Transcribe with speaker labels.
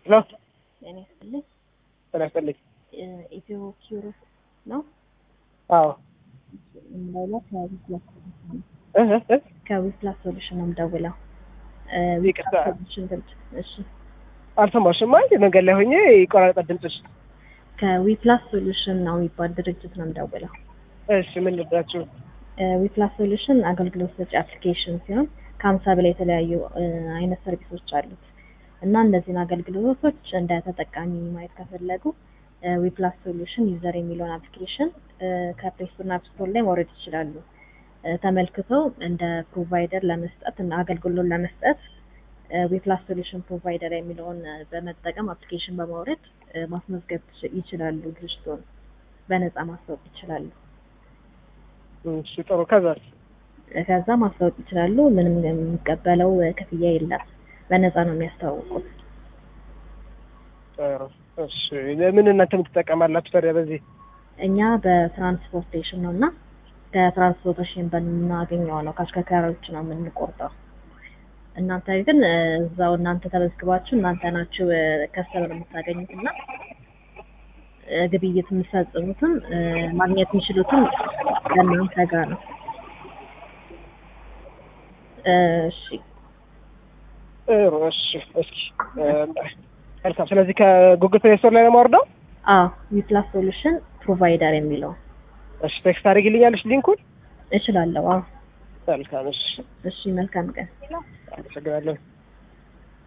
Speaker 1: ሄሎ
Speaker 2: ጤና ይስጥልኝ።
Speaker 1: ጤና ይስጥልኝ።
Speaker 2: ኢትዮ ኪሮስ ነው
Speaker 1: አዎ
Speaker 2: የምደውለው ከዊፕላስ
Speaker 1: እህ እህ
Speaker 2: ከዊፕላስ ሶሉሽን ነው የምደውለው።
Speaker 1: ይቅርታ።
Speaker 2: ሶሉሽን ድርጅት እሺ።
Speaker 1: አልሰማሽም? አይ መንገድ ላይ ሆኜ ይቆራረጣል ድምፅሽ።
Speaker 2: ከዊፕላስ ሶሉሽን ነው የሚባል ድርጅት ነው የምደውለው።
Speaker 1: እሺ ምን ልዳችሁ?
Speaker 2: ዊፕላስ ሶሉሽን አገልግሎት ሰጪ አፕሊኬሽን ሲሆን ከሀምሳ በላይ የተለያዩ እ, አይነት ሰርቪሶች አሉት እና እነዚህን አገልግሎቶች እንደ ተጠቃሚ ማየት ከፈለጉ ዊፕላስ ሶሉሽን ዩዘር የሚለውን አፕሊኬሽን ከፕሌይ ስቶር እና አፕ ስቶር ላይ ማውረድ ይችላሉ። እ፣ ተመልክተው እንደ ፕሮቫይደር ለመስጠት እና አገልግሎት ለመስጠት ዊፕላስ ሶሉሽን ፕሮቫይደር የሚለውን እ፣ በመጠቀም አፕሊኬሽን በማውረድ እ፣ ማስመዝገብ ትች- ይችላሉ። ድርጅቱን በነፃ ማስታወቅ ይችላሉ።
Speaker 1: እሺ ጥሩ። ከዛስ?
Speaker 2: ከዛ ማስታወቅ ይችላሉ። ምንም የሚቀበለው እ፣ ክፍያ የለም። በነፃ ነው የሚያስተዋውቁት።
Speaker 1: ጥሩ። እሺ ምን እናንተ የምትጠቀማላችሁ ታዲያ በዚህ?
Speaker 2: እኛ በትራንስፖርቴሽን ነው እና ከትራንስፖርቴሽን በምናገኘው ነው ከአሽከርካሪዎች ነው የምንቆርጠው። እናንተ ግን እ፣ እዛው እናንተ ተመዝግባችሁ እናንተ ናችሁ ከስተመር የምታገኙት እና እ፣ ግብይት የምትፈጽሙትም እ፣ ማግኘት የሚችሉትም ከእናንተ ጋር ነው። እሺ
Speaker 1: ጥሩ። እሺ እስኪ እ፣ መልካም። ስለዚህ ከጉግል ፕሌይ ስቶር ላይ ነው የማወርደው?
Speaker 2: አዎ ዊፕላስ ሶሉሽን ፕሮቫይደር የሚለው
Speaker 1: እሺ ቴክስት አድርጊልኛለሽ ሊንኩን?
Speaker 2: እችላለሁ። አዎ
Speaker 1: መልካም። እሺ
Speaker 2: እሺ፣ መልካም ቀን።
Speaker 1: አመሰግናለሁ።